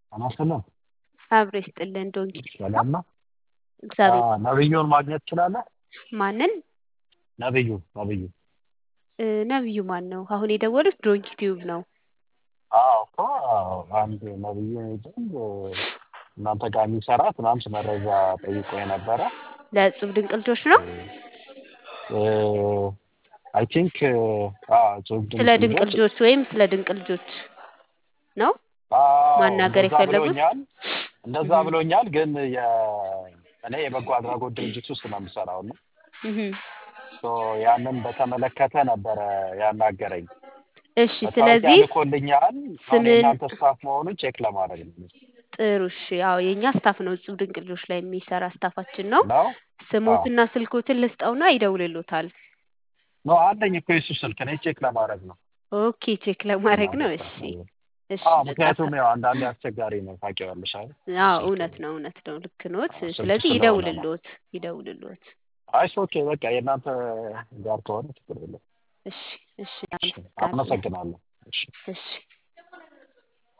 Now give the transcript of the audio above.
አናስልም አብሮ ይስጥልን ዶንኪ ሰላም ነው። እግዚአብሔር አዎ፣ ነብዩን ማግኘት ትችላለህ? ማንን ነብዩ ነብዩ እ፣ ነብዩ ማን ነው? አሁን የደወሉት ዶንኪ ቲዩብ ነው። አዎ እኮ አንድ ነብዩ የሚባል እናንተ ጋር የሚሰራ ትናንት መረጃ ጠይቆ የነበረ ለእጹብ ድንቅ ልጆች ነው። አይ ቲንክ ስለ ድንቅ ልጆች ወይም ስለ ድንቅ ልጆች ነው ማናገር እንደዛ የፈለጉት? ብሎኛል። እንደዛ እህ። ብሎኛል። ግን የ- እኔ የበጎ አድራጎት ድርጅት ውስጥ ነው የምሰራው እና እህ። ሶ ያንን በተመለከተ ነበረ ያናገረኝ። እሺ፣ መታወቂያ ስለዚህ ልኮልኛል። አሁን ስምህ የእናንተ ስታፍ መሆኑን ቼክ ለማድረግ ነው ጥሩ። እሺ፣ ያው የእኛ ስታፍ ነው እጹብ ድንቅ ልጆች ላይ የሚሰራ ስታፋችን ነው። ነው። ስሞትና ስልኮትን ልስጠውና ይደውልሎታል። ኖ አለኝ እኮ የሱ ስልክ እኔ ቼክ ለማድረግ ነው። ኦኬ፣ ቼክ ለማድረግ ነው። እሺ፣ እሺ፣ አዎ፣ በቃ ምክንያቱም ያው አንዳንዴ አስቸጋሪ ነው ታውቂዋለሽ አይደል? አዎ፣ እውነት ነው፣ እውነት ነው። ልክ ኖት። አዎ፣ ስልክ ስለዚህ ስለሆነ ነው። ይደውልሎት፣ ይደውልሎት። አይ ኦኬ፣ በቃ የእናንተ ጋር ከሆነ ችግር የለም። እሺ፣ እሺ፣ እሺ፣ አመሰግናለሁ። አመሰግናለሁ። እሺ እሺ